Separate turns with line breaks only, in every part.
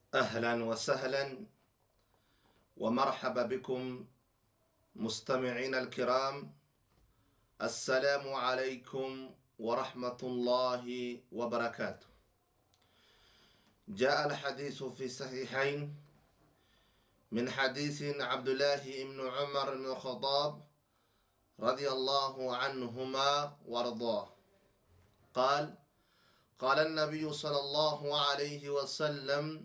أهلا وسهلا ومرحبا بكم مستمعين الكرام السلام عليكم ورحمة الله وبركاته جاء الحديث في صحيحين من حديث عبد الله بن عمر بن الخطاب رضي الله عنهما وارضاه قال قال النبي صلى الله عليه وسلم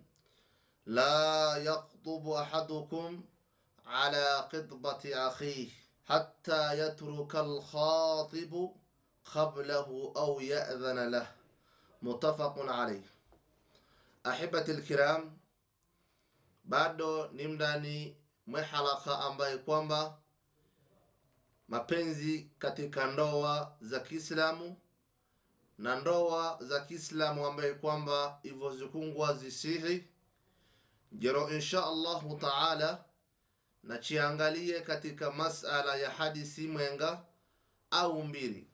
لا يخطب احدكم على قطبة اخيه حتى يترك الخاطب قبله او ياذن له متفق عليه ahibati lkiram bado ni mndani mwe halaka ambaye kwamba mapenzi katika ndoa za kiislamu na ndoa za kiislamu ambaye kwamba hivyo zikungwa zisihi jero insha allahu taala na chiangalie katika masala ya hadisi mwenga au mbili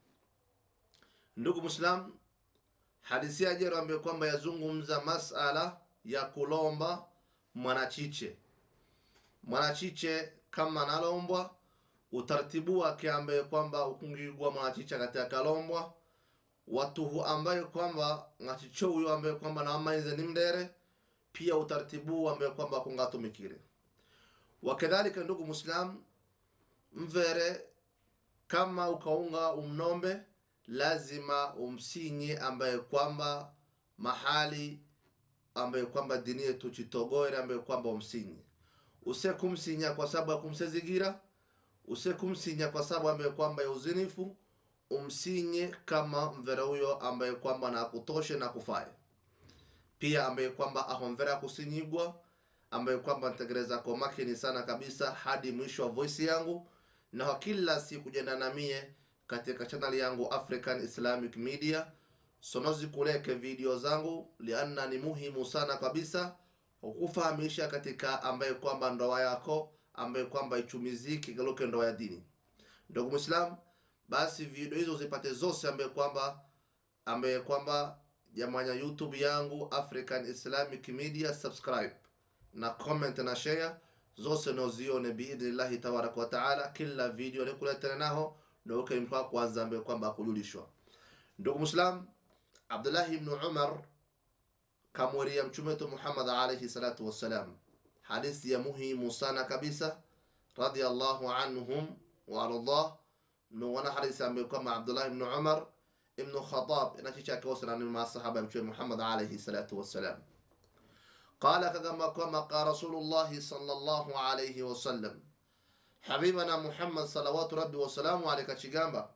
ndugu muslim hadisi ya jero ambaye kwamba yazungumza masala ya kulomba mwanachiche mwanachiche kama nalombwa utaratibu wake ambaye kwamba ukungigwa mwanachiche katika kalombwa watuhu ambaye kwamba ngachicho huyo ambaye kwamba naamaize ni mdere pia utaratibu ambaye kwamba kungatumikire wakadhalika ndugu muslim mvere kama ukaunga umnombe lazima umsinye ambaye kwamba mahali ambaye kwamba dini yetu chitogore ambaye kwamba umsinye use kumsinya kwa sababu ya kumsezigira use kumsinya kwa sababu ambaye kwamba ya uzinifu umsinye kama mvera huyo ambaye kwamba na akutoshe na kufaye pia ambaye kwamba ahomvera kusinyigwa ambaye kwamba ntegereza kwa makini sana kabisa hadi mwisho wa voice yangu na kwa kila siku jenda na mie katika channel yangu African Islamic Media sonozi kuleke video zangu lianna ni muhimu sana kabisa kukufahamisha katika ambaye kwamba ndoa yako ambaye kwamba ichumiziki galuke ndoa ya dini ndugu Muislam basi video hizo zipate zose ambaye kwamba ambaye kwamba jamanya YouTube yangu African Islamic Media subscribe na comment na share zose nozione biidhnillahi tabaraka wa taala kila video nikuletana naho ndoke mkwa kwanza ambaye kwamba kujulishwa ndugu Muislam Abdullah ibn Umar kamweria mtume wetu Muhammad alayhi salatu wassalam hadithi ya muhimu sana kabisa radiyallahu anhum wa ardah mnuwana hadithi ambayo kwamba Abdullah ibn Umar ibn Khattab inachicha kiwasana ni masahaba mtume Muhammad alayhi salatu wassalam قال كما كما قال رسول الله صلى الله عليه وسلم حبيبنا محمد صلوات ربي وسلامه عليه كشigamba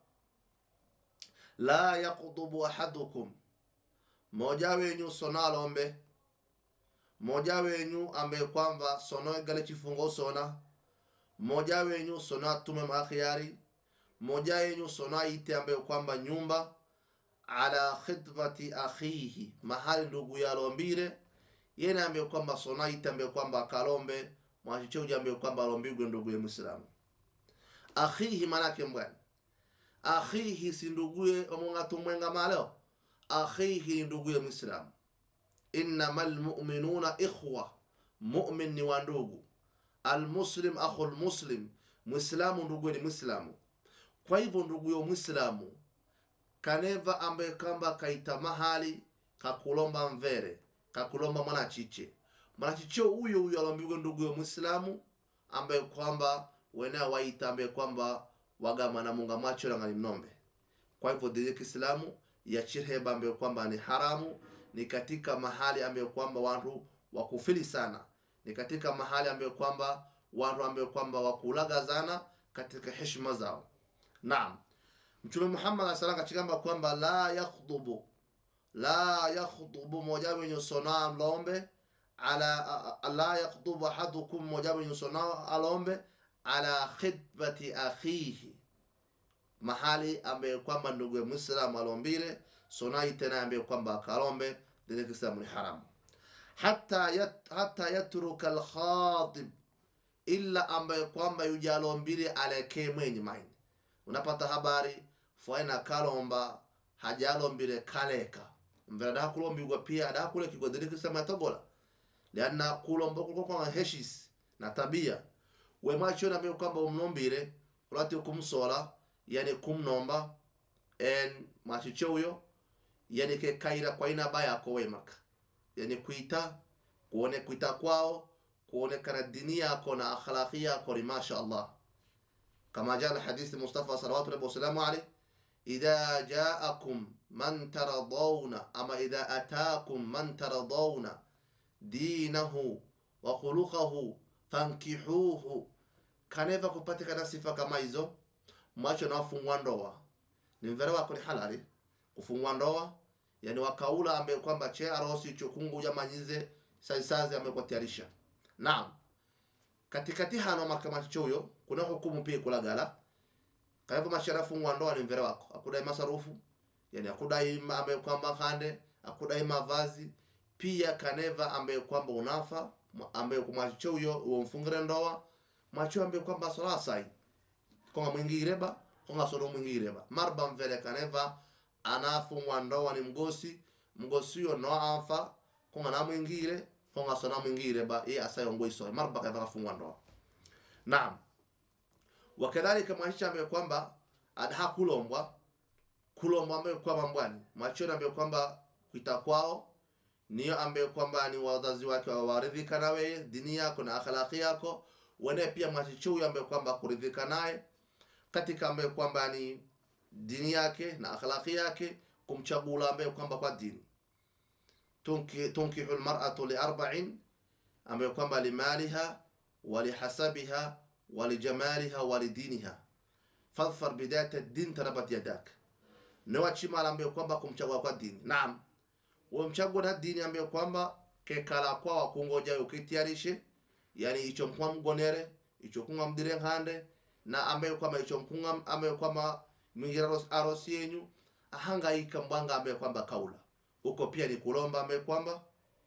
la yaqudubu ahadukum moja wenyu sona alombe moja wenyu ambaye kwamba sono gale chifungo sona moja wenyu sona atume maakhiari moja wenyu sona ite ambaye kwamba nyumba ala khidmati akhihi mahali ndugu yalombire yene ambaye kwamba sona ite ambaye kwamba akalombe mwachicheuja ambaye kwamba alombigwe ndugu ya Muislamu akhihi manake mbwani akhihi si nduguye omung'atu mwenga maleo akhihi ni nduguye mwislamu innama lmuminuna ikhwa mumin ni wa ndugu almuslim akhu lmuslim mwislamu nduguye ni mwislamu kwa hivyo nduguyo mwislamu kaneva ambaye kamba kaita mahali kakulomba mvere kakulomba mwanachiche mwanachiche huyo huyo alombigwe nduguye mwislamu ambaye kwamba wenea waita ambaye kwamba wagama na munga macho la ngani mnombe kwa hivyo dini ya Kiislamu ya chirheba ambayo kwamba ni haramu ni katika mahali ambayo kwamba watu wakufili sana ni katika mahali ambayo kwamba watu ambayo kwamba wakulaga sana katika heshima zao naam mtume Muhammad sallallahu alaihi wasallam kwamba la yakhdubu la yakhdubu moja wenye sona lombe ala la yakhdubu ahadukum moja wenye sona alombe ala khidbati akhihi mahali ambaye kwamba ndugu ya Muislamu alombile sonai tena ambaye kwamba akalombe dini Kiislamu ni haramu hata yat, hata yatruka alkhatib illa ambaye kwamba yujalombile alekee mwenye maini unapata habari fwaina kalomba hajalombile kaleka mvera dakulombigwa pia dakulekigwa dini Kiislamu yatogola lianna kulomba kuko kwa heshis na tabia we mwacho na mbe kwamba umnombire ulati kumsola yani kumnomba en machicho huyo yani ke kaira kwa ina baya ko wemaka yani kuita kuone kuita kwao kuonekana dini yako na akhlaqi yako ni masha Allah kama jaa hadithi Mustafa sallallahu alaihi wasallam alayhi idha jaakum man taradawna ama idha ataakum man taradawna dinahu wa khuluquhu fankihuhu kaneva kupatikana sifa kama hizo mwacho na wafungwa ndoa ni mvere wako ni halali kufungwa ndoa yani wakaula ambaye kwamba che arosi chukungu jamanyize saisazi amekwatiarisha naam katikati hano mahakama choyo kuna hukumu pia kulagala kaivo mashara fungwa ndoa ni mvere wako akudai masarufu yani akudai ma- ambaye kwamba kande akudai mavazi pia kaneva ambaye kwamba unafa mwa- ambaye kumwacho huyo uo mfungire ndoa mwacho ambaye kwamba sola sai konga mwingireba konga soro mwingireba marba mvere kaneva anafungwa ndoa ni mgosi mgosi huyo no afa konga na mwingire konga sona mwingire ba ye asayo ngoiso marba kaneva kafungwa ndoa naam wakadhalika mwahisha ambaye kwamba adaha kulombwa kulombwa ambaye kwamba mbwani mwachoni ambaye kwamba kuita kwao niyo ambaye kwamba ni wazazi wake wawaridhika na wewe dini yako na akhlaqi yako wene pia mwachicho huyo ambaye kwamba kuridhika naye katika ambaye kwamba ni dini yake na akhlaqi yake kumchagula ambaye kwamba kwa dini tunki tunkihu almar'atu li arba'in ambaye kwamba limaliha wa lihasabiha wa lijamaliha wa lidiniha fadhfar bidayat ad-din tarabat yadak newa chimala ambaye kwamba kumchagua kwa dini naam wamchagua na dini ambaye kwamba kekala kwa wakungoja ukitiarishe yani icho mkwa mgonere icho kunga mdire hande na ambaye kwamba icho mkunga ambaye kwamba mwingira aros- arosi yenyu ahangaika mbwanga ambaye kwamba kaula huko pia ni kulomba ambaye kwamba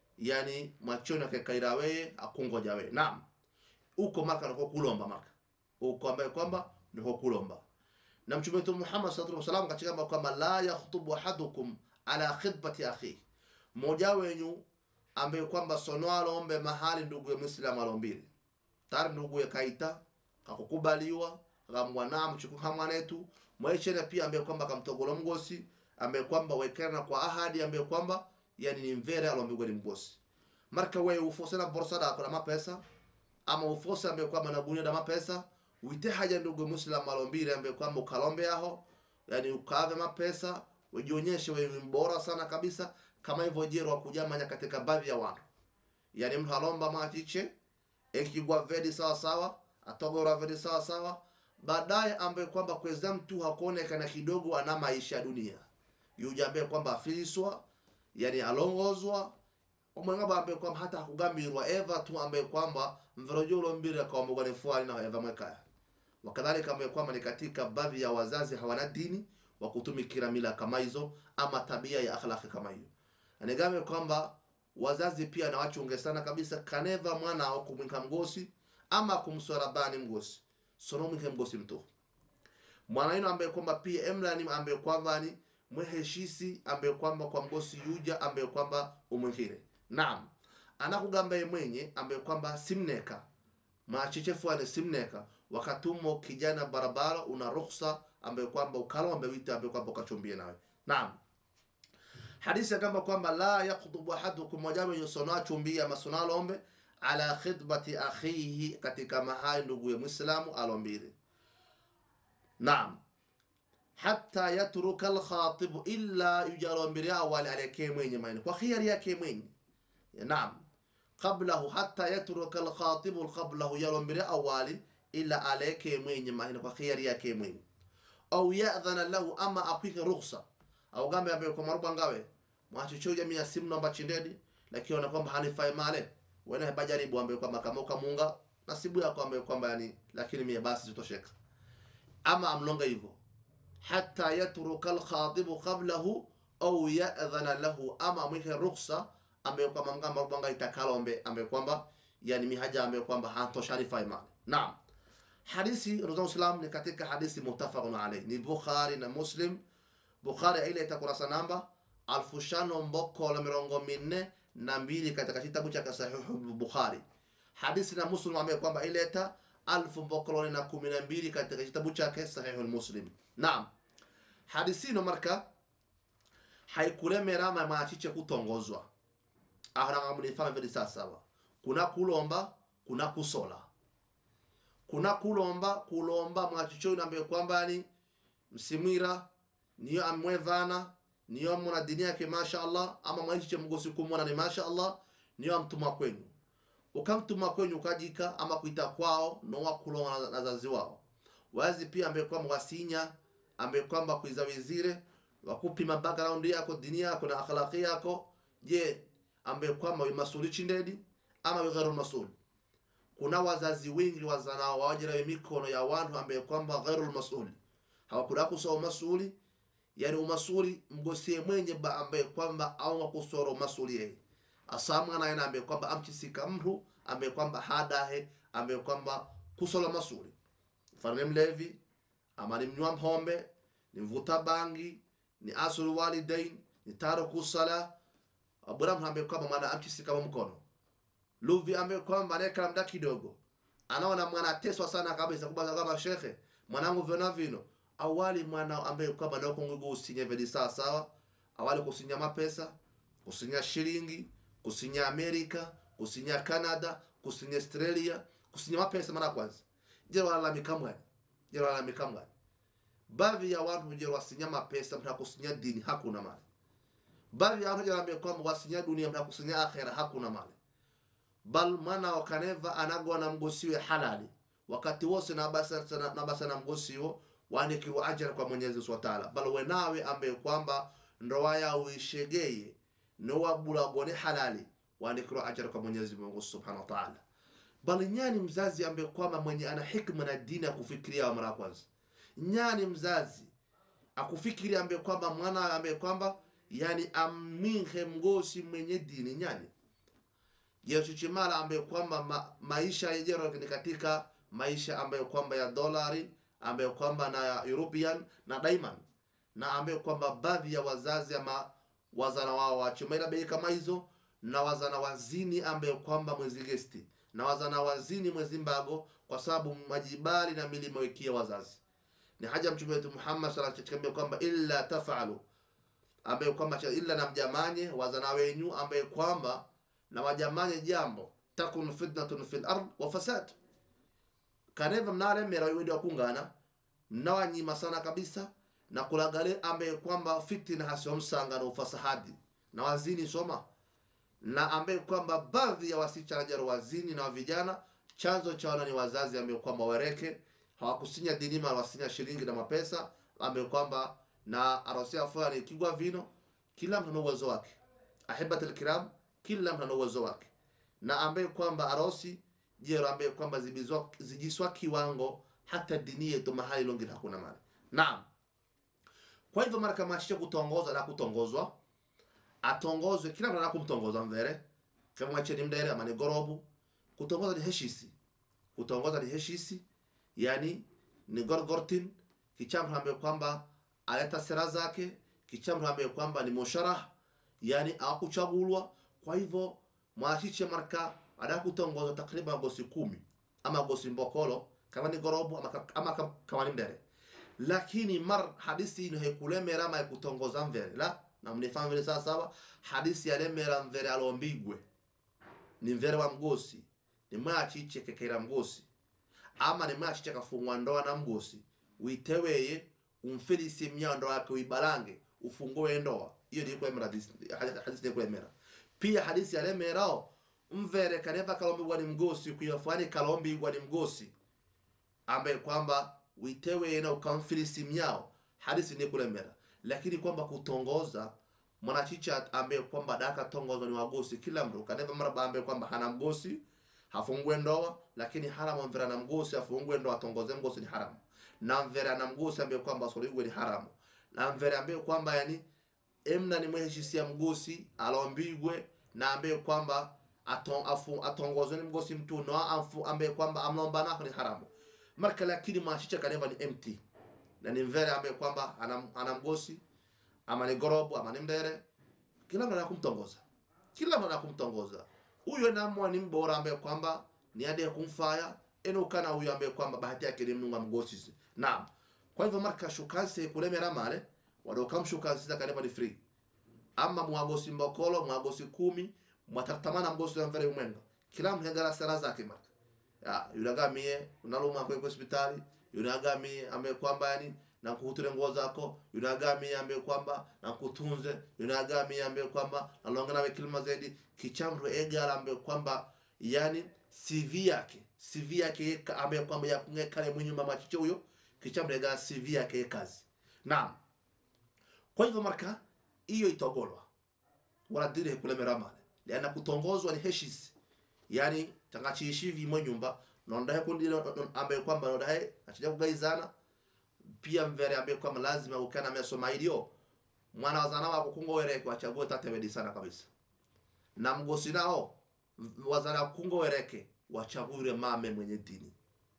yani machoni akekaira weye akungoja weye naam huko maka niko kulomba maka huko ambaye kwamba niko kulomba na mtume wetu Muhammad sallallahu alaihi wasallam katika mambo kwamba la yakhutubu ahadukum ala khidbati akhi mmoja wenyu ambaye kwamba sono alombe mahali ndugu ya Muislamu alombile tari ndugu ya kaita kakukubaliwa kamwana mchuku hamwanetu mwaichere pia ambaye kwamba kamtogolo mgosi ambaye kwamba wekana kwa ahadi ambaye kwamba yani ni mvere alombigwa ni mgosi marka wewe ufose na borsa da kuna mapesa ama ufose ambaye kwamba na gunia da mapesa wite haja ndugu Muislamu alombile ambaye kwamba ukalombe aho yani ukave mapesa ujionyeshe wewe ni mbora sana kabisa kama hivyo jero kujamanya katika baadhi ya watu yani mtu alomba machiche ekigwa vedi sawa sawa atogora vedi sawa sawa baadaye ambaye kwamba kweza mtu hakuonekana kidogo ana maisha ya dunia yuja ambaye kwamba afiliswa yani alongozwa omwengaba ambaye kwamba hata hakugambirwa eva tu ambaye kwamba mverojulo mbili akaombogwa ni fuani na eva mwekaya wakadhalika ambaye kwamba ni katika baadhi ya wazazi hawana dini wa kutumikira mila kama hizo ama tabia ya akhlaqi kama hiyo anigame kwamba wazazi pia na wachunge sana kabisa kaneva mwana au kumwinka mgosi ama kumswara bani mgosi sono mwinke mgosi mtu mwana ino ambaye kwamba pia emlani ambaye kwamba ni mweheshisi ambaye kwamba kwa mgosi yuja ambaye kwamba umwihire naam anakugamba ye mwenye ambaye kwamba simneka machichefuane simneka wakatumo kijana barabara una ruhusa ambaye kwamba ukalombe wite ambaye kwamba ukachumbie nawe naam hadithi akamba kwamba la yakhutubu ahadukum mojawapo yosona achumbie ama sona alombe ala khidbati akhihi katika mahali ndugu ya mwislamu alombile naam hatta yatruka alkhatibu illa yujalombile awali alekee mwenye maini kwa khiyari yake mwenye naam qablahu hatta yatruka alkhatibu qablahu yalombile awali ila aleke mwenye mahina kwa khiyari yake mwenye au yadhana lahu ama akwike rukhsa au gambe ambaye kwa maruba ngawe mwachichoja mia simu namba chindedi lakini ona kwamba hanifai male wena bajaribu ambaye kwamba kama ukamunga nasibu yako ambaye kwamba yani lakini mia basi zitosheka ama amlonga hivyo hatta yatruka alkhatibu qablahu au yadhana lahu ama amwike rukhsa ambaye kwamba mgamba rubanga itakalombe ambaye kwamba yani mihaja ambaye kwamba hantosharifai male naam hadithi ndugu Islam ni katika hadithi muttafaqun alayhi ni Bukhari na Muslim Bukhari ile itakurasa namba alfu shano mboko la mirongo minne na mbili katika kitabu cha Sahihu Bukhari. Hadithi na Muslim ambaye kwamba ileta alfu mbokoloni na kumi na mbili katika kitabu chake Sahihu Muslim. Naam, hadithi ino marka haikulemera machiche kutongozwa ahanangamunifama vili sasawa kuna kulomba kuna kusola kuna kulomba kulomba mwachicho inambe kwamba ni msimwira niyo amwevana niyo muna dini yake masha Allah ama mwachiche mgosi kumona ni masha Allah niyo amtuma kwenyu ukamtuma kwenyu ukajika ama kuita kwao nowa kulonga na wazazi wao wazi pia ambe kwamba wasinya ambe kwamba kuiza wizire wakupima background yako dini yako na akhlaqi yako je ambaye kwamba masuli chindedi ama ghairu masul kuna wazazi wengi wazanao wawajira mikono ya wantu ambaye kwamba ghairu masul hawakula kusoma masuli yani umasuli mgosie mwenye ba ambaye kwamba au kusoro masuli yeye asamwa na yana ambaye kwamba amchisika mtu ambaye kwamba hadahe ambaye kwamba kusola masuli mfano mlevi ama ni mnywa mpombe ni mvuta bangi ni asul walidain ni taruku sala Abraham ambaye kwamba mwana amchisika wa mkono Luvi ambaye kwamba anayekala mda kidogo anaona mwana ateswa sana kabisa kubaza kama shekhe mwanangu vina vino awali mwana ambaye kwamba ndio kungugu usinya vedi sawa sawa awali kusinya mapesa kusinya shilingi kusinya Amerika kusinya Canada kusinya Australia kusinya mapesa mara kwanza je wala mikamwani je wala mikamwani baadhi ya watu je wasinya mapesa mtaka kusinya dini hakuna mali baadhi ya watu wanaambia kwamba wasinya dunia mtaka kusinya akhera hakuna mali bal mwana wakaneva anagwa na mgosiwe halali wakati wose na basa na, na, basa na mgosiwo waandikiwa ajira kwa Mwenyezi Subhanahu wa Ta'ala bal wenawe ambaye kwamba ndoa yao uishegeye no wabulagone halali waandikiwa ajira kwa Mwenyezi Mungu Subhanahu wa Ta'ala bal nyani mzazi ambaye kwamba mwenye ana hikma na dini ya kufikiria mara kwanza nyani mzazi akufikiria ambaye kwamba mwana ambaye kwamba yani aminhe mgosi mwenye dini nyani Yesuchimala ambaye kwamba ma, maisha yejero ni katika maisha ambayo kwamba ya dolari ambayo kwamba na ya European na diamond na ambayo kwamba baadhi ya wazazi ama wazana wao wachimaila bei kama hizo na wazana wazini ambayo kwamba mwezi gesti na wazana wazini mwezi mbago kwa sababu majibali na milima wikia wazazi ni haja mtume wetu Muhammad sallallahu alaihi wasallam kwamba illa tafalu ambaye kwamba illa na mjamanye wazana wenyu ambaye kwamba na wajamanye jambo takun fitnatun fil ard wa fasad kaneva mnalemera wewedi wakungana mnawanyima sana kabisa na kulagale ambaye kwamba fitina hasio msanga na ufasahadi na wazini soma na ambaye kwamba baadhi ya wasichana jaro wazini na vijana chanzo chaona ni wazazi ambaye kwamba wereke hawakusinya dinima wasinya shilingi na mapesa ambaye kwamba na arosia fulani kigwa vino kila mtu na uwezo wake ahibatul kiram kila mtu ana uwezo wake na ambaye kwamba arosi jero ambaye kwamba zibizwa zijiswa kiwango hata dini yetu mahali longi hakuna mali naam kwa hivyo mara kama shisha kutongoza na kutongozwa atongozwe kila mtu anakumtongoza mvere kama mwacheni mdere ama ni gorobu kutongoza ni heshisi kutongoza ni heshisi yani ni gorgortin kichamtu ambaye kwamba aleta sera zake kichamtu ambaye kwamba ni musharah yani akuchagulwa kwa hivyo mwachiche marka ada kutongoza takriban gosi kumi ama gosi mbokolo kama ni gorobu ama, ama kama ni mdere lakini mar hadisi ino hekulemera ma kutongoza mvere la na mnifahamu vile sawa sawa hadisi yalemera mvere alombigwe ni mvere wa mgosi ni mwachiche kekera mgosi ama ni mwachiche kafungwa ndoa na mgosi uiteweye umfilisi mnyando wake uibalange ufungue ndoa hiyo ni kulemera hadisi hadisi ni kulemera pia hadisi ya lemerao mvere kaneva kalombigwa ni mgosi kuyafani kalombigwa ni mgosi ambaye kwamba witewe na ukamfilisi mnyao hadisi ni kulemera lakini kwamba kutongoza mwanachicha ambaye kwamba daka tongozo ni wagosi kila mtu kaneva mara ambaye kwamba hana mgosi hafungue ndoa lakini haramu mvera na mgosi afungue ndoa atongoze mgosi ni haramu na mvera na mgosi ambaye kwamba soligwe ni haramu na mvera ambaye kwamba yani emna ni mweheshisia mgosi alombigwe na ambaye kwamba aton, afu, atongozwe ni mgosi mtu no afu ambaye kwamba amlomba nako ni haramu marka lakini mashicha kaneva ni empty na ni mvere ambaye kwamba ana, ana mgosi ama ni gorobu ama ni mdere kila mtu anakumtongoza kila mwana kumtongoza huyo namwa ni mbora ambaye kwamba ni ade kumfaya eno kana huyo ambaye kwamba bahati yake ni mnunga mgosisi naam kwa hivyo marka shukanse kulemera male wadokam shukanse zakaneba ni free ama mwagosi mbokolo mwagosi kumi mwatartamana mgosi wa mvere umwenga kila mhengara sera zake marka ya yunagamie unaluma kwa hospitali yunagamie ambaye kwamba yani na kuhuture nguo zako yunagamie ambaye kwamba na kutunze yunagamie ambaye kwamba nalonga nawe kilima zaidi kichamro egala ambaye kwamba yani CV yake CV yake ambaye kwamba ya kungekale mwinyuma machicho huyo kichamro egala CV yake kazi naam kwa hivyo marka hiyo itogolwa wala dire kulemera male liana kutongozwa ni heshisi yani tangachiishi vimwe nyumba nondahe kundi ambaye kwamba nondahe achija kugaizana pia mvere ambaye kwamba lazima ukana amesoma ilio mwana wazana wako kungo wereke wachague tatebedi sana kabisa na mgosi nao wazana kungo wereke wachague mame mwenye dini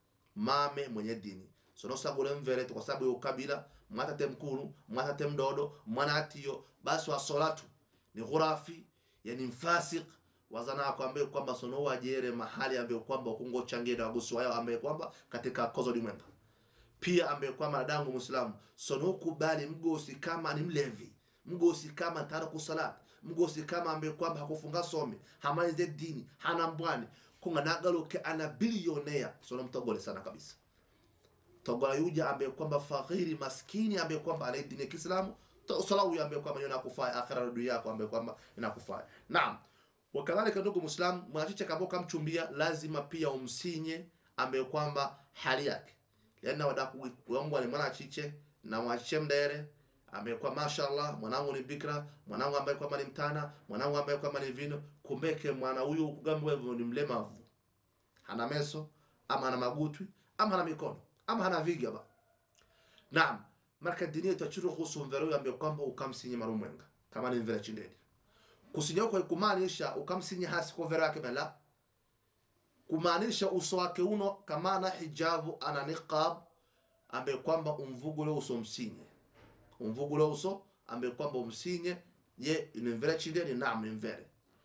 mame mwenye dini sonosagule mvere kwa sababu ya ukabila mwatate mkulu mwatate mdodo mwana atiyo basi wasolatu ni ghurafi yani mfasik wazana akwambie kwamba sono wajere mahali ambaye kwamba kungo changie na wagusu wao ambaye kwamba katika kozo limwenga pia ambaye kwamba dadangu muislamu sono kubali mgosi kama ni mlevi mgosi kama taraku salat mgosi kama ambaye kwamba hakufunga somi hamalize dini hana mbwani kunga nagaluke ana bilionea sono mtogole sana kabisa togola yuja ambaye kwamba faghiri maskini ambaye kwamba ana dini ya Kiislamu sala huyo ambaye kwamba inakufaa akhira na dunia yako ambaye kwamba inakufaa naam wakadhalika ndugu muislam mwanachiche kama kamchumbia lazima pia umsinye ambaye kwamba hali yake yana wadaku kuomba ni mwanachiche na mwachiche mdere amekuwa mashallah mwanangu ni bikra mwanangu ambaye kwamba ni mtana mwanangu ambaye kwamba ni vino kumbeke mwana huyu kugambwa hivyo ni mlemavu hana meso ama hana magutwi ama hana mikono ama hana viga ba naam marka dini yetu achuru kuhusu mvere huyu ambaye kwamba ukamsinye marumwenga kama ni mvere chindeni kusinya kwa kumaanisha ukamsinya hasi kwa mvere wake bala kumaanisha uso wake uno kama na hijabu ana niqab ambaye kwamba umvugule uso msinye umvugule uso ambaye kwamba umsinye ye ni mvere chindeni naam ni mvere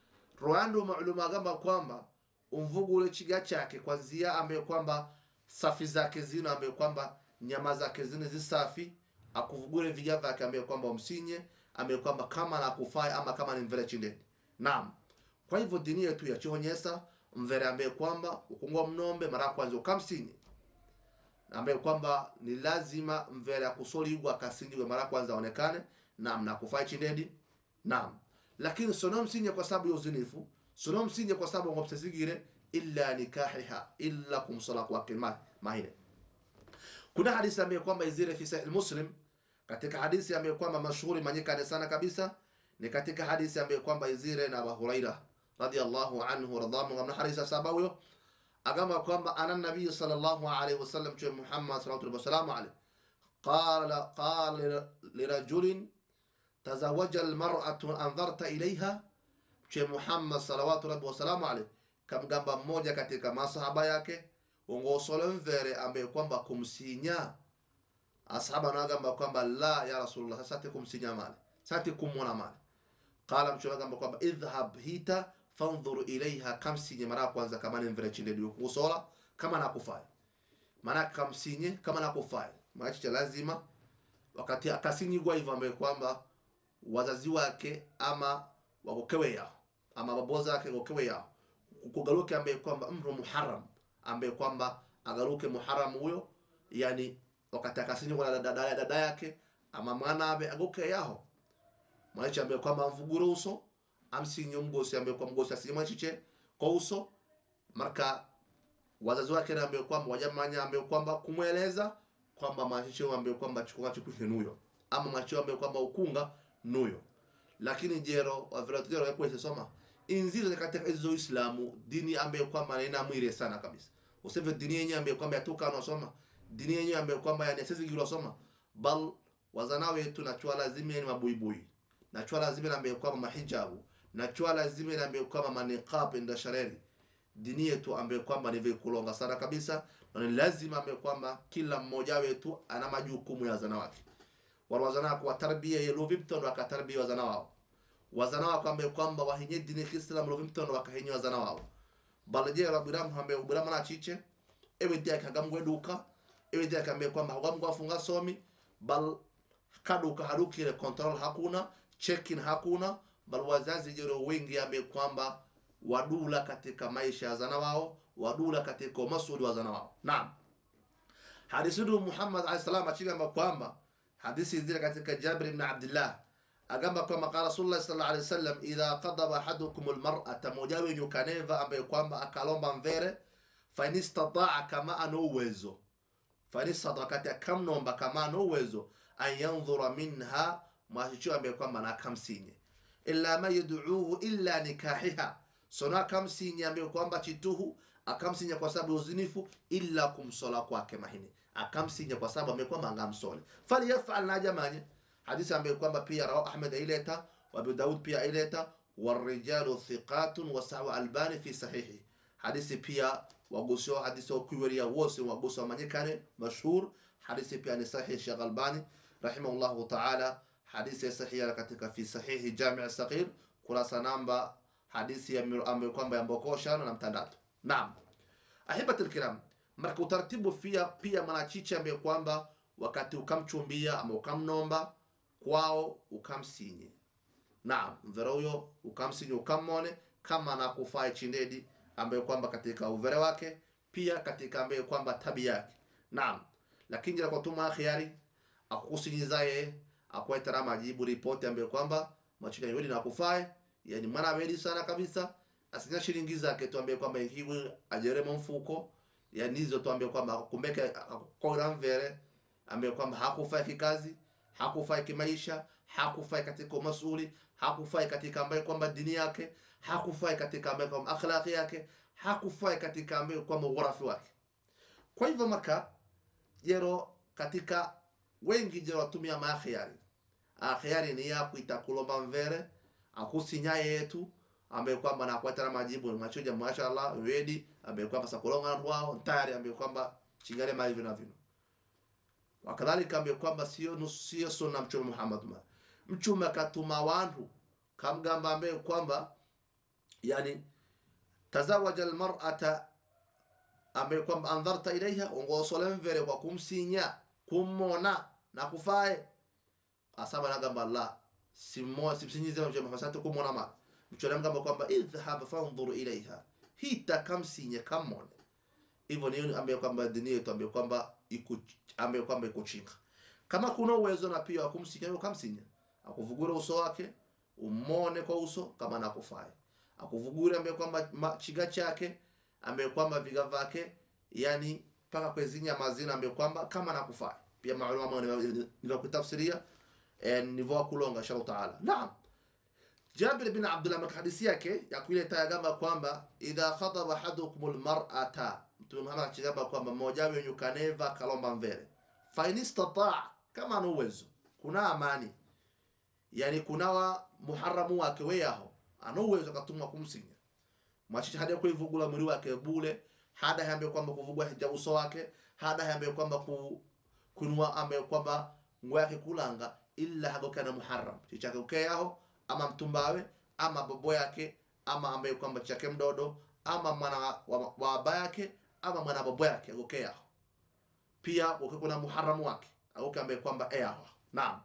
Rwanda maaluma gamba kwamba umvugule chiga chake kwanzia ambaye kwamba safi zake zino ambaye kwamba nyama zake zino zisafi akuvugule viga vyake ambaye kwamba umsinye ambaye kwamba kama nakufai ama kama ni mvere chindeni naam kwa hivyo dini yetu yachionyesa mvere ambaye kwamba ukungwa mnombe mara ya kwanza ukamsinye ambaye kwamba ni lazima mvere akusoligwa akasinjwe mara ya kwanza aonekane naam na kufai chindedi naam lakini sono msinye kwa sababu ya uzinifu sono msinye kwa sababu ngopsesigire illa nikahiha illa kumsola kwake ma- mahine kuna hadithi ambayo kwamba izire fi sahih muslim katika hadithi ambayo kwamba mashuhuri manyikane sana kabisa ni katika hadithi ambayo kwamba izire na Abu Huraira radiyallahu anhu radhamu ngamna hadithi sababu yo agamba kwamba ana nabii sallallahu alaihi wasallam cha Muhammad sallallahu alaihi wasallam alayhi qala qala lirajulin tazawaja almar'atu anzarta ilaiha che Muhammad salawatu rabbi wasalamu alayhi kamgamba mmoja katika masahaba yake ungosole mvere ambaye kwamba kumsinya asahaba nagamba kwamba la ya rasulullah sati kumsinya male sati kumwona male qala mtume agamba kwamba idhhab hita fanzur ilaiha kamsinye mara ya kwanza kama ni mvere chinde ndio kusola kama nakufai maana kamsinye kama nakufai maana lazima wakati akasinyigwa hivyo ambaye kwamba wazazi wake ama wagokewe yao ama babo zake gokewe yao kugaruke ambaye kwamba mru muharram ambaye kwamba agaruke muharram huyo yani wakati akasinyigwa na dada, dada yake ama mwana abe agoke yao mwachi ambaye kwamba amvugure uso amsinye mgosi ambaye kwa mgosi asinye mwachiche kwa uso marka wazazi wake na ambaye kwamba wajamanya ambaye kwamba kumweleza kwamba mwachiche ambaye kwamba chukua chukue nuyo ama mwachiche ambaye kwamba ukunga nuyo lakini jero waviratujero yakwese soma inziro katika hizo Uislamu dini ambaye kwamba ina mwire sana kabisa useve dini yenyewe ambaye kwamba yatoka anasoma dini yenyewe ambaye kwamba yani sisi gilo soma bal wazana wetu na chwa lazima ni mabuibui na chwa lazima na ambaye kwamba mahijabu na chwa lazima na ambaye kwamba maniqab nda shareri dini yetu ambaye kwamba ni vikulonga sana kabisa na ni lazima ambaye kwamba kila mmoja wetu ana majukumu ya wazana wake warwazana kwa tarbia yelo vipto ndo akatarbia wazana wao wazana wako ambaye kwamba wahenye dini Kiislamu lo vimtondo wakahenye wazana wao balaje rabiramu ambaye ubirama na chiche ewe dia kagamwe duka ewe dia kambe kwamba hagamwe afunga somi bal kaduka harukire control hakuna check-in hakuna bal wazazi jero wengi ambaye kwamba wadula katika maisha ya zana wao wadula katika masuli wa zana wao naam hadithi ndu Muhammad alayhi salam achigamba kwamba hadithi zile katika Jabir ibn Abdullah agamba kwamba qala Rasulullah sallallahu alayhi wasallam idha qadaba ahadukum almar'ata mojawe yukaneva ambaye kwamba akalomba mvere fa in istataa kama ana uwezo fa in istataa kati akamnomba kama ana uwezo an yanzura minha mwashicho ambaye kwamba na akamsinye illa ma yad'uhu illa nikahiha sona akamsinye ambaye kwamba chituhu akamsinya kwa sababu ya uzinifu illa kumsola kwake mahini akamsinya kwa sababu amekuwa mangamsole falyafal na jamani hadithi ambayo kwamba pia rawahu Ahmad aileta wa Abu Daud pia aileta warijalu thiqatun wa sawa albani fi sahihi hadithi pia wagusio hadithi wa kuiweria wose wagusio manyekane mashhur hadithi pia ni sahihi Sheikh Albani rahimahullahu ta'ala hadithi sahihi katika fi sahihi Jami' Saghir kurasa namba hadithi ambayo kwamba ya mbokoshano na mtandatu Naam, ahibati alkiram, marka utaratibu pia pia mwanachiche ambaye kwamba wakati ukamchumbia ama ukamnomba kwao ukamsinye. Naam, mvere huyo ukamsinye ukammone kama nakufaa chindedi ambaye kwamba katika uvere wake pia katika ambaye kwamba tabia yake. Naam, lakini jira kwa tuma khiari akukusinyizaye akwetera majibu ripoti ambaye kwamba machika yodi nakufae yani mwana wedi sana kabisa asinya shilingi zake tuambie kwamba hiwe ajeremo mfuko ya nizo tuambie kwamba kumbeke akokora mvere ambaye kwamba hakufai kikazi hakufai kimaisha hakufai katika masuli hakufai katika ambaye kwamba dini yake hakufai katika ambaye kwamba akhlaqi yake hakufai katika ambaye kwamba ghurafi wake kwa hivyo maka jero katika wengi jero watumia maakhiari akhiari ni ya kuita kulomba mvere akusinya yetu ambaye kwamba nakwatana majibu machuja mashallah ready ambaye kwamba sakolonga wao tayari ambaye kwamba chingale mali vina vino wakadhalika ambaye kwamba sio nusu sio sunna mtume Muhammad ma mtume akatuma wantu kamgamba ambaye kwamba yani tazawaja almar'ata ambaye kwamba andharta ilaiha ongosole mvere kwa kumsinya kummona na kufae asaba nagamba Allah simmo simsinyize mtume Muhammad sasa kumona ma mtume mgamba kwamba idhhab fanzur ilaiha hita kamsinye kamone hivyo ni ambaye kwamba dini yetu ambaye kwamba iko ambaye kwamba iko chinga kama kuna uwezo na pia akumsinya ukamsinya akuvugure uso wake umone kwa uso kama nakufai akuvugure ambaye kwamba chiga chake ambaye kwamba viga vake yani paka kwezinya mazina ambaye kwamba kama nakufai pia maaluma ni kutafsiria nivo kulonga inshallah taala naam Jabir bin Abdullah maka hadithi yake ya kuileta yagamba kwamba idha khataba ahadukum almar'ata Mtume Muhammad akigamba kwamba mmoja wenu kaneva kalomba mvere fa in istata kama ana uwezo kuna amani yani kunawa muharamu wake weyaho ana uwezo akatumwa kumsinya mwachicha hada kuivugula mwili wake bule hada hambe kwamba kuvugwa hija uso wake hada hambe kwamba ku kunwa ambe kwamba ngwa yake kulanga illa hagokana muharram chichake ukeyaho ama mtumbawe ama bobo yake ama ambaye kwamba chake mdodo ama mwana wa baba yake ama mwana bobo yake agokea pia wake kuna muharamu wake agoke ambaye kwamba eyaho naam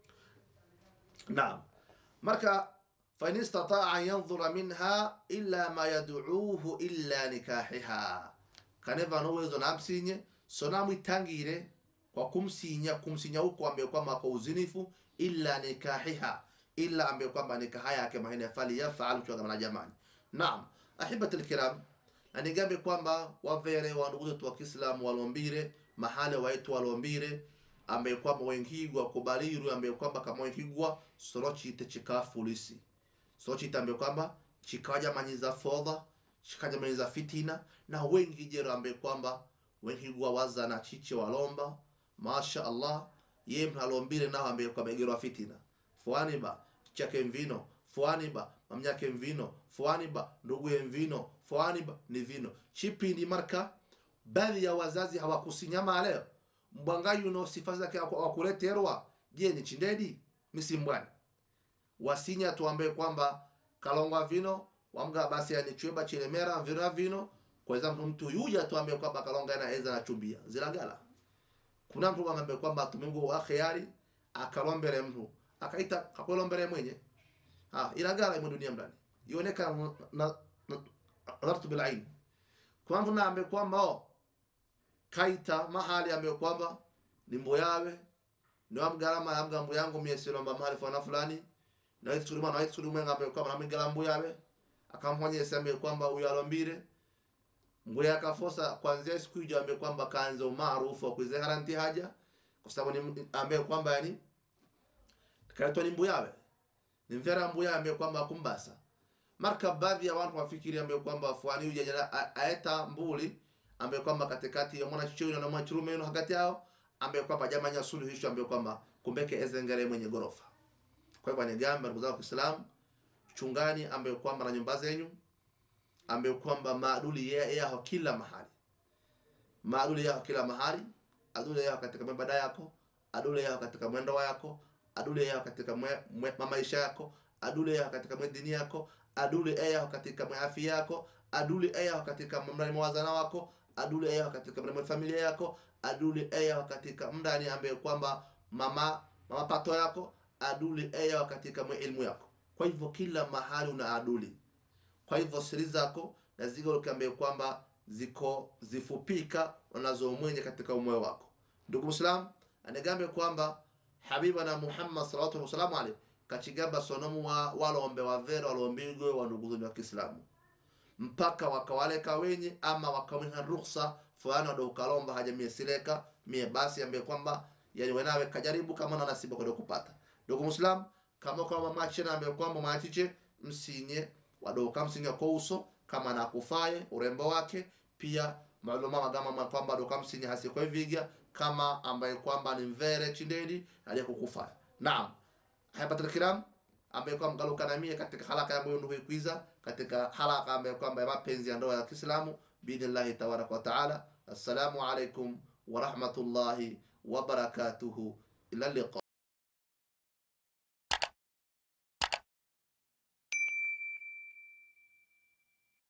naam marka fa in istata'a an yanzura minha illa ma yad'uuhu illa nikahiha kaneva no uwezo na msinye sona mwitangire kwa kumsinya kumsinya huko ambaye kwamba kwa uzinifu illa nikahiha illa ambaye kwamba nikaha yake mahina fali yafal chwa na jamani naam ahibati alkiram na nigambe kwamba wavere wa ndugu zetu wa Kiislamu walombire mahale waitu walombire ambaye kwamba wengigwa kubaliru ambaye kwamba kama wengigwa sorochi te chikafulisi sorochi ambaye kwamba chikaja manyiza fodha chikaja manyiza fitina na wengi jero ambaye kwamba wengigwa waza na chiche walomba masha Allah ye mhalombire nao ambaye kwamba gerwa fitina fuani ba chake mvino fuani ba mamnyake mvino fuani ba nduguye mvino fuani ba ni vino chipindi marka baadhi ya wazazi hawakusinyama leo mbwangayu no sifa zake wakuleterwa je ni chindedi misimbwani wasinya tuambe kwamba kalongwa vino wamga basi anichweba chilemera vira vino kwa example mtu yuja tuambe kwamba kalonga ina eza na chumbia zilagala kuna mtu ambaye kwamba tumungu wa khiyari akalombere mtu akaita kakwalombere mwenye ah ilagala mu dunia mdani ioneka na nadhartu bil ain kuna mtu naambe kwamba oh, kaita mahali ambaye kwamba ni mboyawe niwa mgarama ya mgambo yangu miesilomba mahali fana fulani naitsulima naitsulima ngambe kwamba namigala mbuyawe akamwonyesa ambaye kwamba uyo alombire mbuya akafosa kwanzia siku hiyo ambaye kwamba kaanza umaarufu wa kuizehara nti haja kwa sababu ni ambaye kwamba yani kaitwa ni mbuyawe ni mvera mbuya ambaye kwamba akumbasa marka baadhi ya watu wafikiri ambaye kwamba fuani huyu jana aeta mbuli ambaye kwamba katikati ya mwana chicho na mwana chirume no hakati yao ambaye kwamba jamanya suluhisho ambaye kwamba kumbeke ezengere mwenye gorofa kwa hivyo nigamba ndugu zangu Waislamu chungani ambaye kwamba na nyumba zenyu ambaye kwamba maaduli yao kila mahali maaduli yao kila mahali aduli yao katika mabada yako aduli yao katika mwendo wako aduli yao katika mwe, mwe, maisha yako aduli yao katika mwe dini yako aduli yao katika mwe afya yako aduli yao katika mrani mawazana wako aduli yao katika mrani familia yako aduli yao katika mndani ambaye kwamba mama mama pato yako aduli yao katika mwe elimu yako kwa hivyo kila mahali una aduli kwa hivyo siri zako na ziko ambaye kwamba ziko zifupika unazomwenye katika umoyo wako ndugu muslim anigambe kwamba habibana muhammad sallallahu alaihi wasallam alayhi kachigamba sonomu wa walombe wavere walombigwe wa ndugu wa Kiislamu mpaka wakawaleka wenye ama wakawiha ruhusa fulani wado ukalomba haja mie sileka mie basi ambaye kwamba yani wenawe kajaribu kama na nasiba kwa kupata ndugu muslim kama kwa mama chena ambaye kwamba maatiche msinye wado kamsinye kwa uso kama nakufaye urembo wake pia maluma magama kwamba ndo kamsinye hasikwa viga kama ambaye kwamba ni mvere chindeni aliyekukufaya naam hayapatul kiram ambaye kwamba mgalukana mie katika halaka yangu ndio kuiza katika halaka ambaye kwamba ya mapenzi ya ndoa ya Kiislamu biidhnillahi tabaraka wa taala assalamu alaikum wa rahmatullahi wa barakatuhu ila liqa